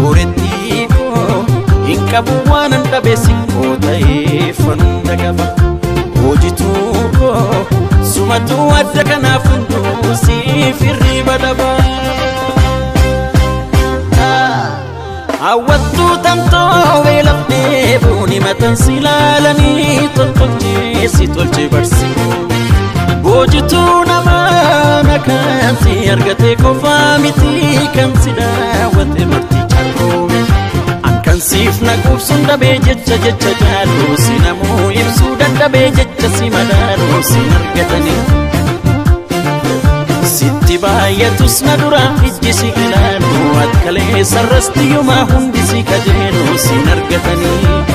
soorettii koo hin qabu waan an dhabeessi koo ta'ee fanda qaba hoojituu koo sumatuu adda kanaaf hunduu siif hirriba dhaba. Hawwattuu tamtoo beelafnee buuni matan si laalanii toltolchee si tolchee barsiifuu. Hoojituu namaa nakaan si argate qofaa miti kan si daawwate marti caaloomi. Ankan siif na quubsuun dhabee jecha jecha jaaluu si namuu ibsuu dadhabee jecha si madaaluu si argatanii. Sitti baay'atus na dura ijji si ilaalu akkalee sarrasti yumaa hundi si kajeelu si argatanii.